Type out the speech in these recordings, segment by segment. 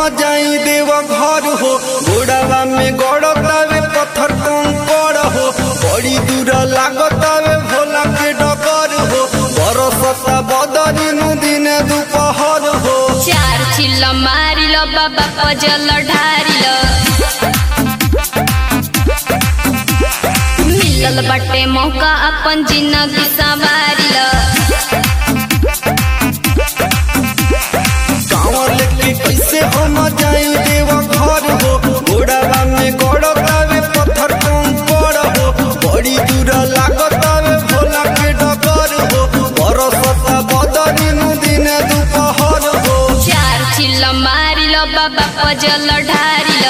जाई देव घर हो घोड़ावा में गड़तावे पत्थर कंकड़ हो बड़ी दूर लागतावे भोला के डगर हो बरसता बदरी नु दिन दुपहर हो चार चिल्ल मारिल बाबा पजल ढारिल मिलल बटे मौका अपन जिंदगी संवारिल कांवर लेके कैसे हम जाई देव घर हो घोड़ावा में गड़तावे पत्थर कंकड़ हो बड़ी दूर लागतावे भोला के डगर हो बरसता बदरी नु दिन दुपहर हो चार चिल्ल मारिल बाबा पजल ढारिल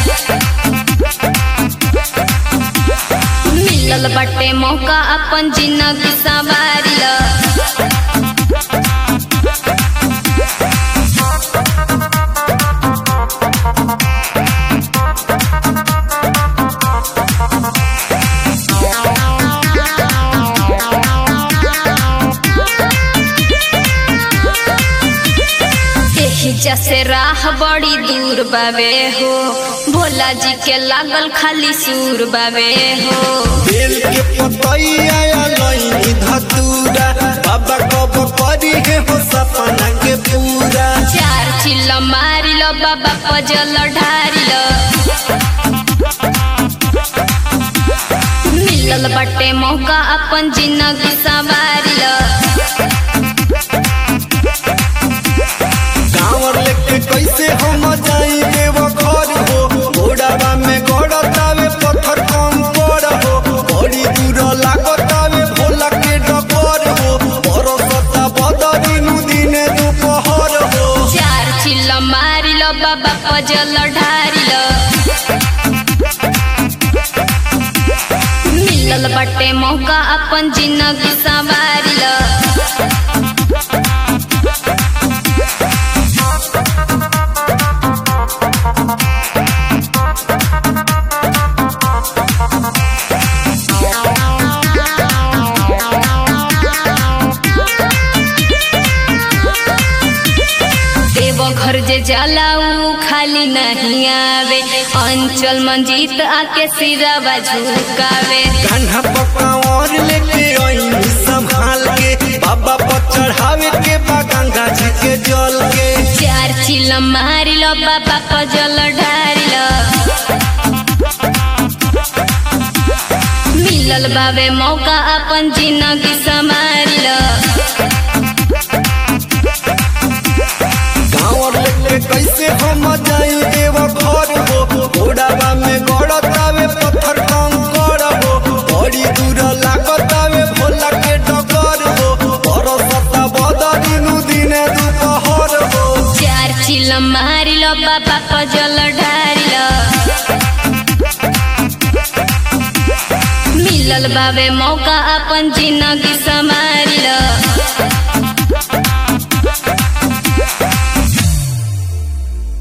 मिलल बटे मौका अपन जिंदगी संवारिल एही जैसे राह बड़ी दूर बावे हो भोला जी के लागल खाली सूर बावे हो बेल के पतैया लईनी धतूरा बाबा कब करी है हो सपना के पूरा चार चिल्ल मारिल बाबा पजल ढारिल मिलल बटे मौका अपन जिंदगी संवारिल कांवर लेके कैसे हम जाई देव घर हो घोड़ावा में गड़तावे पत्थर कम पड़ हो बड़ी दूर लागतावे भोला के डगर हो बरसता बदरी नु दिन दुपहर हो चार चिल्ल मारिल बाबा पजल ढारिल मिलल बटे मौका अपन जिंदगी संवारिल देव घर जे जाला ऊ खाली नहीं आवे अंचल मंजीत आके सिरावा झुकावे कान्हा पकावर लेके आई संभाल के बाबा पर चढ़ावे के बा गंगा जी के जल के चार चिल मारिल बाबा पजल ढारिल मिलल बाबे मौका अपन जिंदगी संभारिल गाँव लेके कैसे हम जाई देव घर हो घोड़ावा में गड़तावे पत्थर कंकड़ हो बड़ी दूर लागतावे भोला के डगर हो बरसता बदरी नु दिन दुपहर हो चार चिल मारिल बाबा पजल ढारिल मिलल बाबे मौका अपन जिंदगी संभारिल